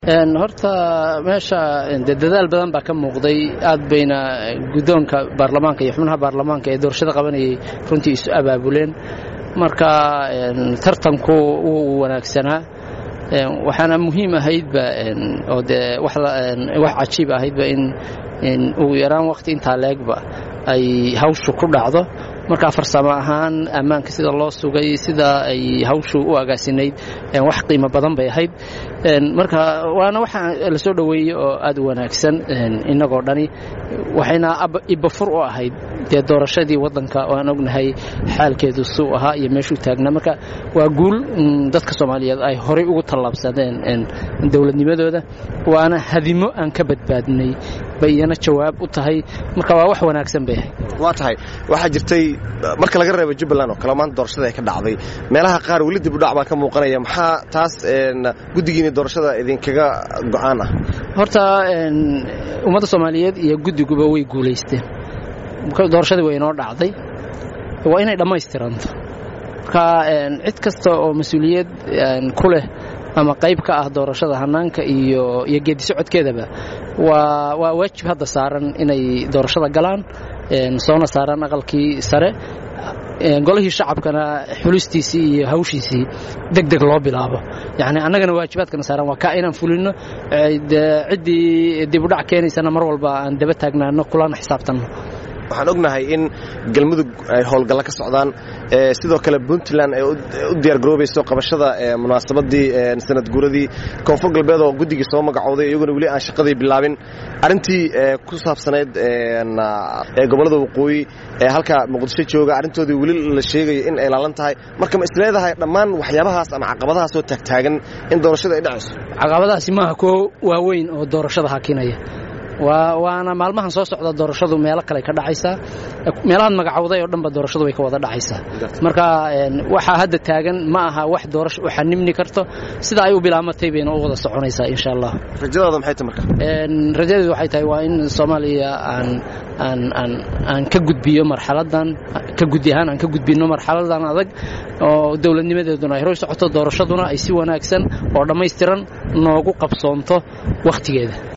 horta meesha de dadaal badan baa ka muuqday aad bayna guddoonka baarlamaanka iyo xubnaha baarlamaanka ee doorashada qabanayay runtii isu abaabuleen marka tartanku wuu wanaagsanaa waxaana muhiim ahaydba oo dee wax cajiib ahaydba in ugu yaraan waqti intaa leegba ay hawshu ku dhacdo marka farsamo ahaan ammaanka sida loo sugay sida ay hawshu u agaasinayd wax qiimo badan bay ahayd marka waana waxa la soo dhoweeyey oo aad u wanaagsan innagoo dhani waxayna ibafur u ahayd dee doorashadii waddanka oo aan ognahay xaalkeedu suu ahaa iyo meeshuu taagnaa marka waa guul dadka soomaaliyeed ay horay ugu tallaabsadeen dowladnimadooda waana hadimo aan ka badbaadnay bay iyana jawaab u tahay marka waa wax wanaagsan bay ahayd waa tahay waxaa jirtay marka laga reebo jubbaland oo kale maanta doorashada ay ka dhacday meelaha qaar weli dib u dhac baa ka muuqanaya maxaa taas guddigiina doorashada idinkaga go'aan ah horta ummadda soomaaliyeed iyo guddiguba way guulaysteen doorashadii way inoo dhacday waa inay dhammaystiranto marka cid kasta oo mas-uuliyad ku leh ama qayb ka ah doorashada hannaanka iyo iyo geedi socodkeedaba waa waa waajib hadda saaran inay doorashada galaan soona saaraan aqalkii sare golihii shacabkana xulistiisii iyo hawshiisii deg deg loo bilaabo yacni annagana waajibaadkana saaran waa kaa inaan fulino ciddii dibudhac keenaysana mar walba aan daba taagnaano kulana xisaabtanno waxaan ognahay in galmudug ay howlgalla ka socdaan sidoo kale puntland ay u diyaargaroobayso qabashada munaasabadii sanad guuradii koonfur galbeed oo guddigii soo magacooday iyaguna weli aan shaqadii bilaabin arrintii ku saabsanayd gobollada waqooyi ee halka muqdisho jooga arrintoodii weli la sheegayo in ay laalan tahay marka ma isleedahay dhammaan waxyaabahaas ama caqabadahaasoo taagtaagan in doorashada ay dhacayso caqabadahaasi maaha kuwo waaweyn oo doorashada hakinaya waana maalmahan soo socda doorashadu meelo kale ka dhacaysaa meelahaad magacowday oo dhanba doorashadu way ka wada dhacaysaa marka waxaa hadda taagan ma aha wax doorasho u xanimni karto sida ay u bilaamatay bayna u wada soconaysaa insha allah rajadaada maxay tahay marka rajadeedu waxay tahay waa in soomaaliya aan aan aan aan ka gudbiyo marxaladan ka guddi ahaan aan ka gudbino marxaladan adag oo dowladnimadeeduna ay horay socoto doorashaduna ay si wanaagsan oo dhammaystiran noogu qabsoonto wakhtigeeda